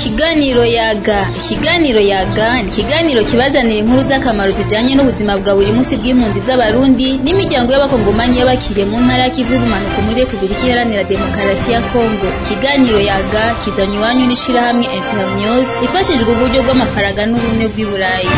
Ikiganiro yaga ikiganiro yaga ni ikiganiro kibazanira inkuru z'akamaro zijanye n'ubuzima bwa buri munsi bw'impunzi z'abarundi n'imiryango y'abakongomanyi y'abakiriye mu ntara y'ikivu y'ubumanuko muri Repubulika Iharanira Demokarasi ya Kongo ikiganiro yaga kizanywe iwanyu n'ishirahamwe Internews ifashijwe uburyo bw'amafaranga n'ubumwe bw'i Burayi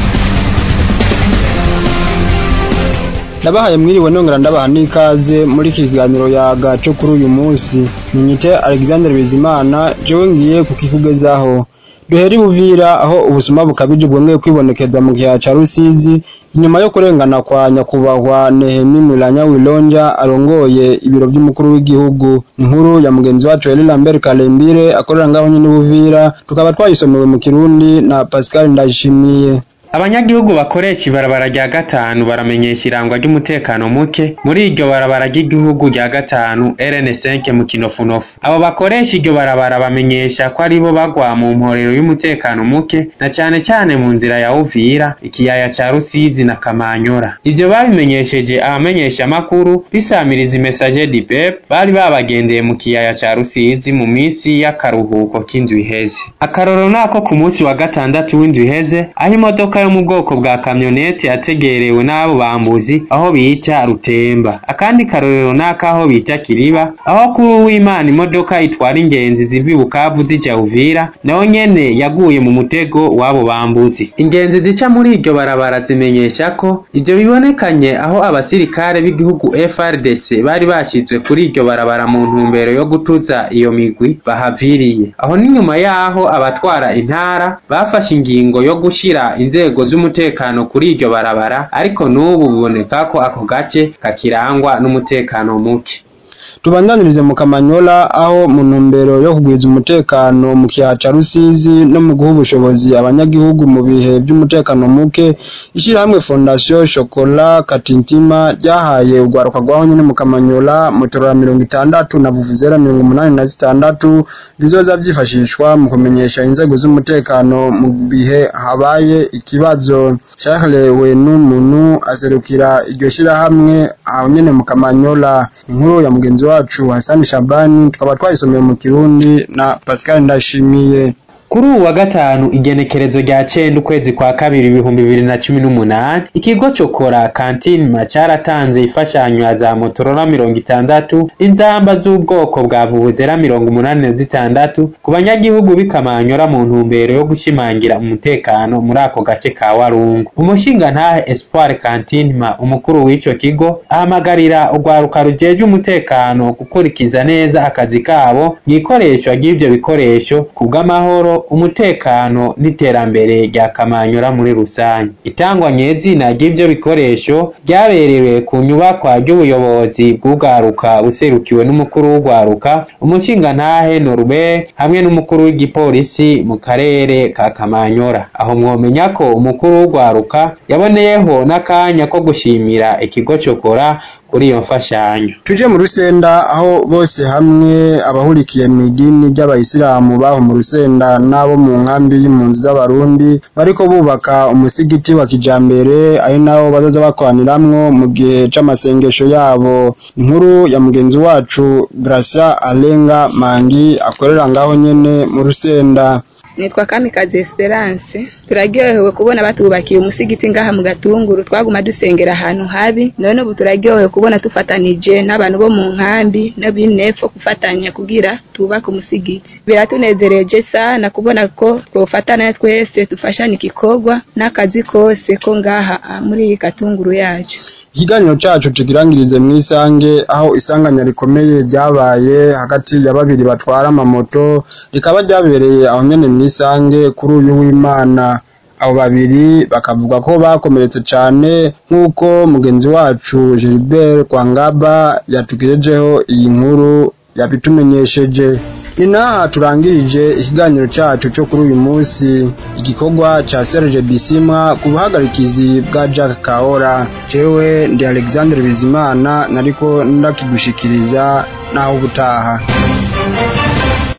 ndabahaye mwiriwe nongera ndabaha n'ikaze muri iki kiganiro yaga cyo kuri uyu munsi nyite Alexander Bizimana jewe ngiye kukikugezaho duhera ibuvira aho ubusuma bukabije bwongeye kwibonekeza mu gihe ca Rusizi inyuma yo kurengana kwa nyakubahwa Nehemi Mulanya Wilonja arongoye ibiro by'umukuru w'igihugu inkuru ya mugenzi wacu Eli Lambert Kalembire akorera ngaho nyine buvira tukaba twayisomewe mu Kirundi na Pascal Ndayishimiye abanyagihugu bakoresha ibarabara rya gatanu baramenyesha irangwa ry'umutekano muke muri iryo barabara ry'igihugu rya gatanu RN5 mu kinofunofu abo bakoresha iryo barabara bamenyesha ko aribo bagwa mu mporero y'umutekano muke na cane cane mu nzira ya Uvira ikiyaya ca Rusizi na Kamanyora ivyo babimenyesheje abamenyesha amakuru bisamiriza imesaje di pep bari babagendeye mu kiyaya ca Rusizi mu misi y'akaruhuko k'indwi iheze akarorero nako ku munsi wa gatandatu w'indwi iheze aho imodoka yo mu bwoko bwa kamyonete yategerewe n'abo bambuzi aho bita Rutemba akandi karorero n'akaho bita Kiriba aho kuri uw'Imana imodoka itwara ingenzi ziva Bukavu zija Uvira naho nyene yaguye mu mutego w'abo bambuzi ingenzi zica muri iryo barabara zimenyesha ko ivyo bibonekanye aho abasirikare b'igihugu FRDC bari bashizwe kuri iryo barabara mu ntumbero yo gutuza iyo migwi bahaviriye aho ni nyuma yaho abatwara intara bafashe ingingo yo gushira inzego inzego z'umutekano kuri iryo barabara ariko n'ubu biboneka ko ako gace kakirangwa n'umutekano muke tubandanirize mu Kamanyola aho mu ntumbero yo kugwiza umutekano mu kiyaha ca Rusizi no mu guha ubushobozi abanyagihugu mu bihe by'umutekano muke ishirahamwe Fondation Chocolat Katintima ryahaye urwaruka rwaho nyene mu Kamanyola motorora mirongo itandatu na vuvuzera mirongo umunani na zitandatu bizoza vyifashishwa mu kumenyesha inzego z'umutekano mu bihe habaye ikibazo Charles Wenumunu aserukira iryo shirahamwe aho nyene mu Kamanyola inkuru ya mugenzi wacu Hassan Shabani tukaba twayisomeye mu Kirundi na Pascal Ndashimiye kuri uwa gatanu igenekerezo rya cenda ukwezi kwa kabiri ibihumbi bibiri na cumi n'umunani ikigo cokora kantinima caratanze imfashanyo ya za motorora mirongo itandatu inzamba z'ubwoko bwa vuvuzera mirongo umunani na zitandatu ku banyagihugu b'ikamanyora mu ntumbero yo gushimangira umutekano muri ako gace ka warungu umushingantahe espoir kantinima umukuru w'ico kigo ahamagarira urwaruka rujeje umutekano gukurikiza neza akazi kabo mw'ikoreshwa ry'ivyo bikoresho kubw'amahoro umutekano n'iterambere rya Kamanyora muri rusange itangwa nyezina ry'ivyo bikoresho ryaberewe ku nyubakwa ry'ubuyobozi bw'urwaruka buserukiwe n'umukuru w'urwaruka umushingantahe Norbert hamwe n'umukuru w'igipolisi mu karere ka Kamanyora aho mwomenya ko umukuru w'urwaruka yaboneyeho n'akanya ko gushimira ikigo cokora kuri iyo mfashanyo tuje mu rusenda aho bose hamwe abahurikiye mu idini ry'abayisilamu baho mu rusenda n'abo mu nkambi y'impunzi z'abarundi bariko bubaka umusigiti wa kijambere ari nawo bazoza bakoraniramwo mu gihe c'amasengesho yabo inkuru ya mugenzi wacu Gracia Alenga Mangi akorera ngaho nyene mu rusenda nitwa Kamikazi Esperance turaryohewe kubona batubakiye umusigiti ngaha mu gatunguru twaguma dusengera ahantu habi none ubu turaryohewe kubona tufatanije n'abantu bo mu nkambi n'abinepfo gufatanya kugira tubake umusigiti biratunezereje sana kubona ko twofatana twese dufashanya igikorwa n'akazi kose ko ngaha muri iyi gatunguru yacu ikiganiro cacu tukirangirize mw'isange aho isanganya rikomeye ryabaye hagati ya babiri batwara amamoto rikaba ryabereye aho nyene mw'isange kuri uyu w'imana abo babiri bakavuga ko bakomeretse cane nk'uko mugenzi wacu Gilbert Kwangaba yatugejejeho iyi nkuru yabitumenyesheje ni naha turangirije ikiganiro cacu cyo kuri uyu munsi igikorwa ca Serge Bisimwa ku buhagarikizi bwa Jack Kaora jewe ndi Alexandre Bizimana nariko ndakigushikiriza naho ubutaha